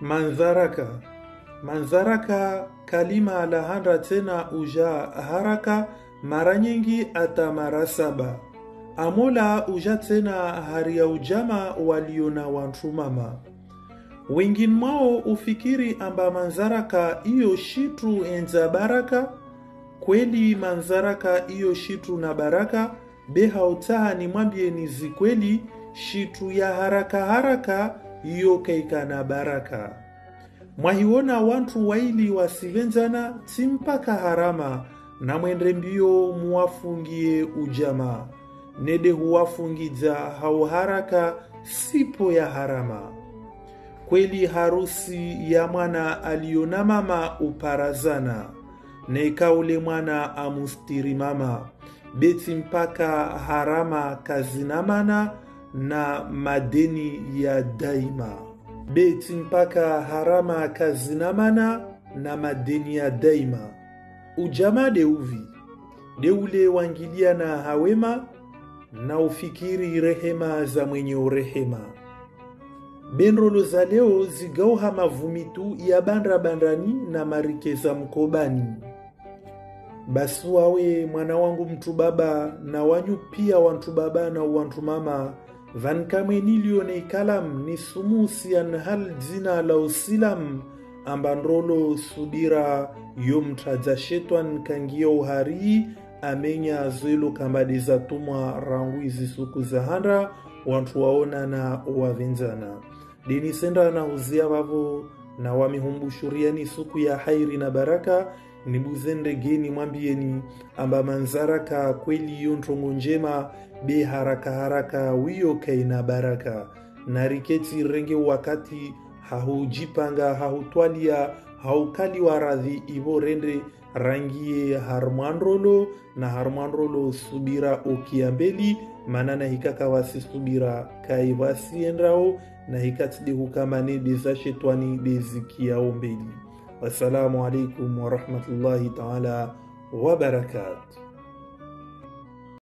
manzaraka manzaraka kalima la handa tena uja haraka mara nyingi ata mara saba amola uja tena hari ya ujama waliona wantu mama wengine mwao ufikiri amba manzaraka iyo shitu enza baraka kweli manzaraka iyo shitu na baraka behautaha ni mwambie ni zikweli shitu ya haraka haraka iyo kaika na baraka mwahiwona wantu waili wasivenzana timpaka harama na mwende mbio muwafungie ujama nede huwafungidza hauharaka sipo ya harama kweli harusi ya mwana aliona mama uparazana nekaule mwana amustiri mama beti mpaka harama kazinamana na madeni ya daima beti mpaka harama kazinamana na madeni ya daima ujama deuvi deule wangilia na hawema na ufikiri rehema za mwenye urehema benrolo za leo zigauha mavumitu ya bandra bandrani na marike za mkobani basi wawe mwana wangu mtu baba na wanyu pia wantu baba na wantu mama vankamwe nilione ikalam ni sumusian hal dzina la usilam ambandrolo subira yomtadza shetwan kangia uhari amenya zwelo kambadi za tumwa rangu izi suku za handa wantu waona na wavenzana dinisenda na huzia vavo na wamihumbushuriani suku ya hairi na baraka nibuzende geni mwambieni amba manzaraka kweli iyo ntongo njema be haraka haraka wiyo kaina baraka na riketi renge wakati hahujipanga hahutwalia haukaliwa radhi ivo rende rangie harmwandrolo na harmwandrolo subira okiambeli manana hikaka wasisubira kai wasiendrao na hikatide hukamane dezashetwani dezikiao mbeli wassalamu alaikum warahmatullahi taala wabarakatuh